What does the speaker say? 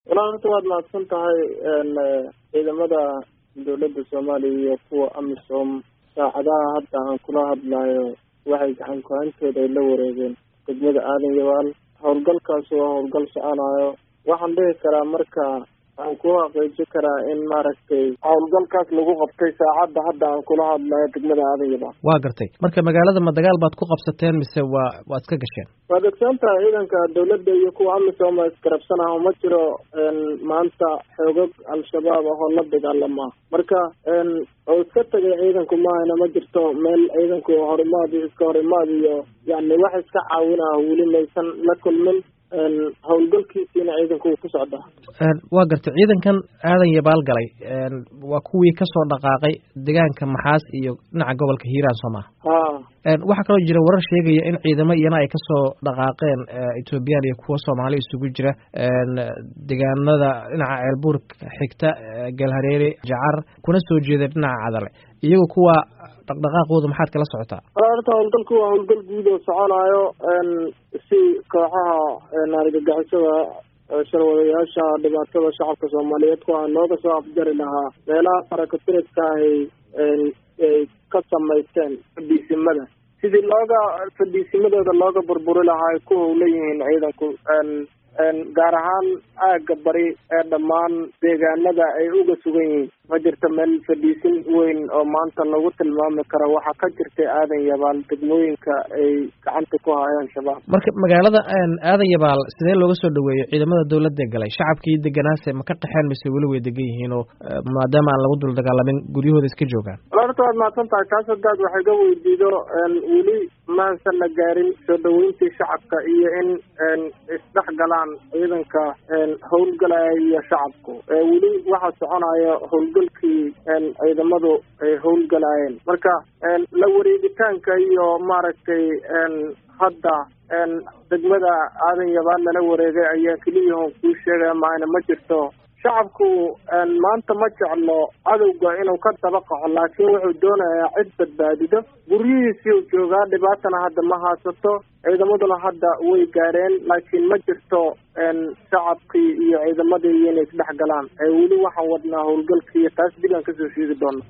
walaa horta waad mahadsan tahay ciidamada dowladda soomaaliya iyo kuwa amisom saacadaha hadda aan kula hadlayo waxay gacan ku-hantooda ay la wareegeen degmada aadan yabaal howlgalkaas waa howlgal soconayo waxaan dhihi karaa marka aan ku xaqiiji karaa in maaragtay howlgalkaas lagu qabtay saacadda hadda aan kula hadlayo degmada aadan yabaal waa gartay marka magaalada ma dagaal baad ku qabsateen mise waa waad iska gasheen waad ogsoon tahay ciidanka dowladda iyo kuwa amisom iskarabsanaha uma jiro maanta xoogag al-shabaab ahoo la dagaalama marka oo iska tagay ciidanku maahayna ma jirto meel ciidanku horimaad iyo iska horimaad iyo yani wax iska caawin ah weli maysan la kulmin howlgalkiisiina ciidanku uu ku socdaa waa gartay ciidankan aadan yabaal galay waa kuwii kasoo dhaqaaqay deegaanka maxaas iyo dhinaca gobolka hiiraan soo maha ha waxaa kaloo jira warar sheegaya in ciidamo iyana ay kasoo dhaqaaqeen ethoobiyan iyo kuwo soomaali isugu jira deegaanada dhinaca ceelbuurka xigta galhareere jacar kuna soo jeeda dhinaca cadale iyagu kuwa dhaqdhaqaaqooda maxaad kala socotaa horta howlgalku waa howlgal guud oo soconayo si kooxaha argagixisada sharwadayaasha dhibaatada shacabka soomaaliyeed ku ah looga soo afjari lahaa meelaha farakatiriska ahy ay ka samaysteen fadhiisimada sidii looga fadhiisimadooda looga burburi lahaa ay ku howlan yihiin ciidanku gaar ahaan aagga bari ee dhammaan deegaanada ay uga sugan yihiin ma jirto meel fadhiisin weyn oo maanta lagu tilmaami karo waxaa ka jirtay aadan yabaal degmooyinka ay gacanta ku hayaan shabaab marka magaalada aadan yabaal sidee looga soo dhaweeyo ciidamada dowladda galay shacabkii deganaase ma ka qaxeen mise weli way degan yihiin oo maadaama aan lagu dul dagaalamin guryahooda iska joogaan wala horta waad mahadsan tahay taas hadaad waxay ga weydiido weli maansan la gaarin soo dhaweyntii shacabka iyo in isdhex galaan ciidanka howlgalaya iyo shacabku weli waxaa soconaya howlgalkii ciidamadu ay howlgalaayeen marka la wareegitaanka iyo maaragtay hadda degmada aadan yabaal lala wareegay ayaa keliyahon kuu sheegaya maayna ma jirto shacabku maanta ma jeclo cadowga inuu ka daba qaxo laakiin wuxuu doonayaa cid badbaadido guryihiisii u joogaa dhibaatana hadda ma haysato ciidamaduna hadda way gaareen laakiin ma jirto shacabkii iyo ciidamadii inay isdhex galaan weli waxaan wadnaa howlgalkii taas dib aan kasoo sheegi doona